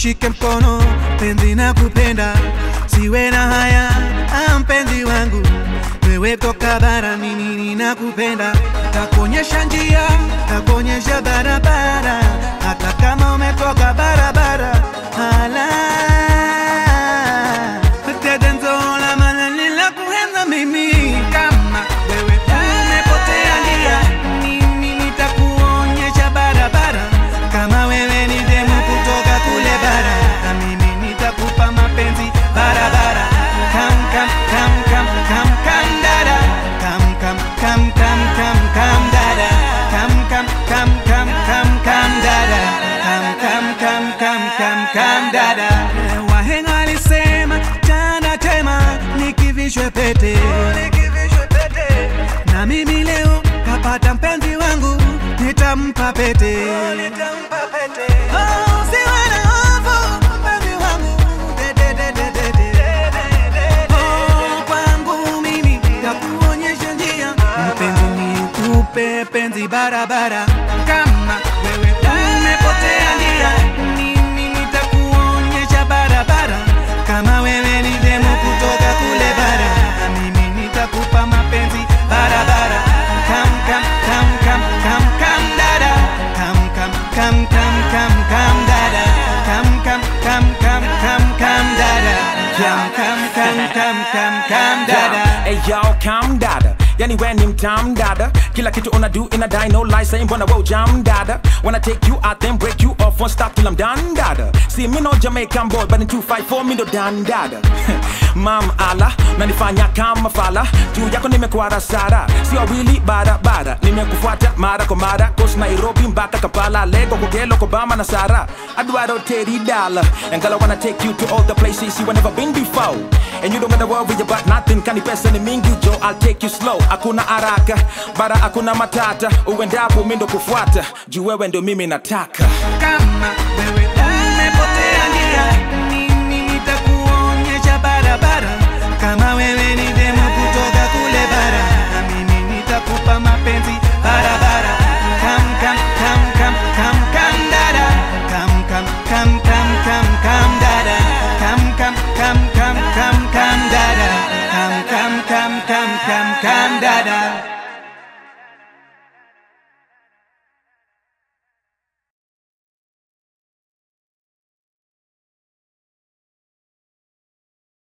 nishike mkono penzi na kupenda siwe na haya ah, mpenzi wangu wewe toka bara mimi ninakupenda takuonyesha njia takuonyesha barabara hata kama umetoka barabara hala tedenzola manani la kuhenza mimi kama wewe umepotea njia mimi nitakuonyesha barabara kama wewe ni demu kutoka kule bara na mimi nitakupa mapenzi barabara kam kam kam kam kam kam dada kam kam kam kam kam kam dada kam kam kam kam kam kam dada kam kam kam kam kam kam dada wahenga alisema chana tema nikivishwe pete na mimi leo kapata mpenzi wangu nitampa pete Oh, usiwe na hofu, mpenzi wangu. De, de, de, de, de, de. Oh, kwangu mimi takuonyesha njia mpenzi nikupe penzi barabara kama wewe umepotea njia mimi nitakuonyesha barabara kama wewe ni demu kutoka kule bara na mimi nitakupa mapenzi barabara kam kam kam kam kam kam dada kam kam kam kam kam kam dada kam kam kam kam kam kam dada kam kam kam kam kam kam dada Hey yo, calm dada yani we ni mtam dada kila kitu una do in a die no lie saying mbona we jam dada when I take you out then break you off one stop till I'm done dada see me no Jamaican boy but in 254 me no done dada mam ala nanifanya kama fala juu yako nimekuwa sara sio wili barabara nimekufuata mara kwa mara coast Nairobi mpaka Kampala Lego Kogelo Kobama na Sara Aduaro Teddy Dollar and girl I wanna take you to all the places you never been before and you don't gotta worry about nothing kani pesa ni mingi jo I'll take you slow hakuna haraka bara hakuna matata uendapo mimi ndo kufuata juu wewe ndo mimi nataka kama wewe